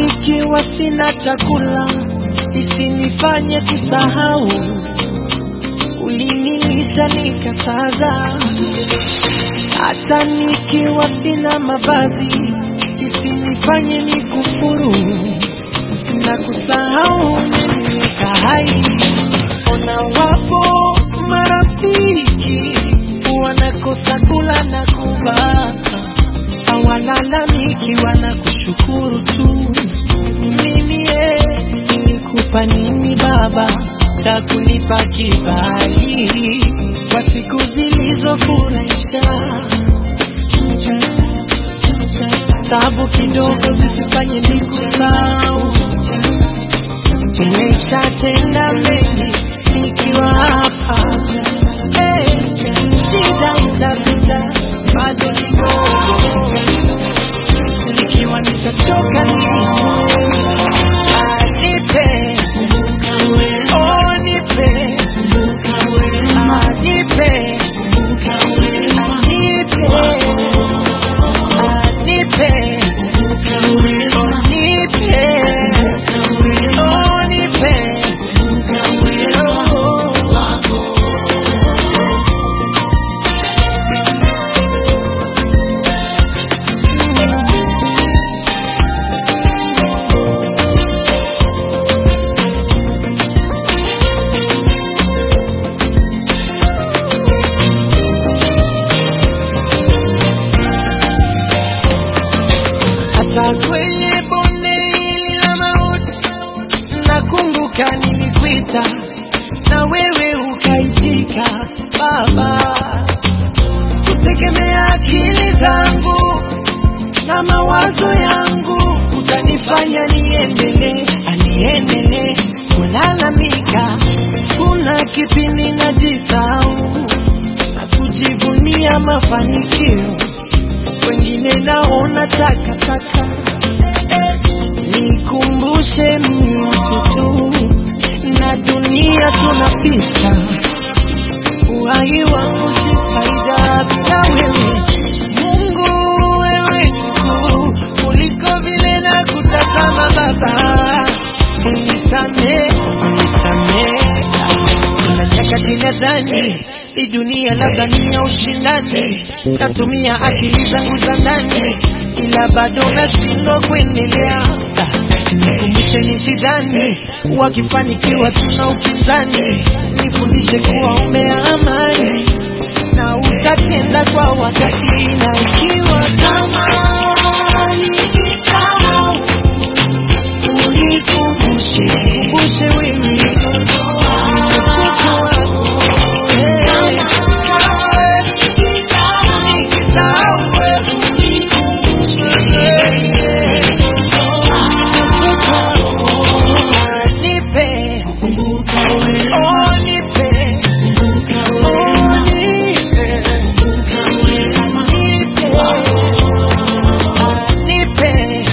nikiwa sina chakula isinifanye kusahau ulinilisha nikasaza hata nikiwa sina mavazi isinifanye nikufuru na kusahau umeniweka hai ona wapo marafiki wanakosa kula na kuvaa hawalalamiki wanakushukuru tu mimi eh, nilikupa nini baba cha kunipa kibali kwa siku zilizofurahisha tabu kidogo zisifanye nikusahau nimeshatenda mengi nikiwa hapa hey, shida itapita bado kidogo nikiwa nitachoka nipe oh nipe Ah, nipe Ah, nipe Ah, nipe Oh, nipe Oh, nipe hata kwenye bonde hili la mauti nakumbuka nilikuita na wewe ukaitika baba kutegemea akili zangu na mawazo yangu utanifanya niendelee aniendelee kulalamika kuna kipindi najisahau na kujivunia mafanikio wengine naona takataka nikumbushe mimi mtu tu na dunia tunapita uhai wangu si faida bila wewe mungu wewe mkuu kuliko vile na kutazama baba unisamee unisamee kuna nyakati nadhani hii dunia labda ni ya ushindani natumia akili zangu za ndani ila bado nashindwa kuendelea nikumbushe nisidhani wakifanikiwa tuna upinzani nifundishe kuwa umea amani na utatenda kwa wakati na ikiwa kama nikisahau unikumbushe kumbushe wewe mtoto wako Eh, nikisahau wewe unikumbushe nipe oh nipe oh nipe nipe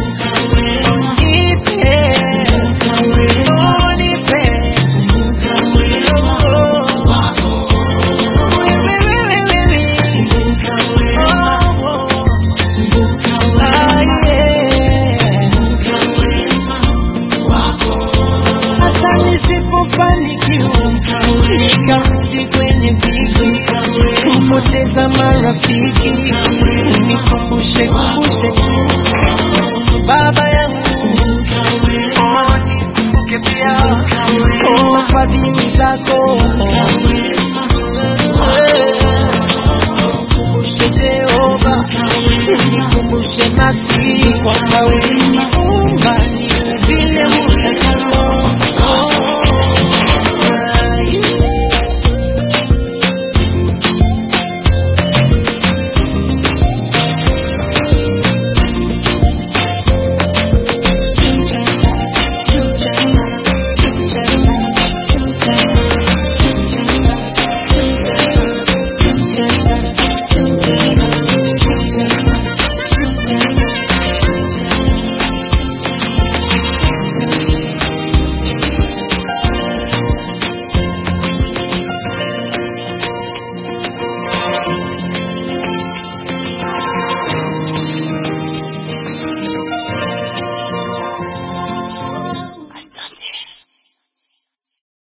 hata nisipofanikiwa nikarudi kwenye dhiki kupoteza marafiki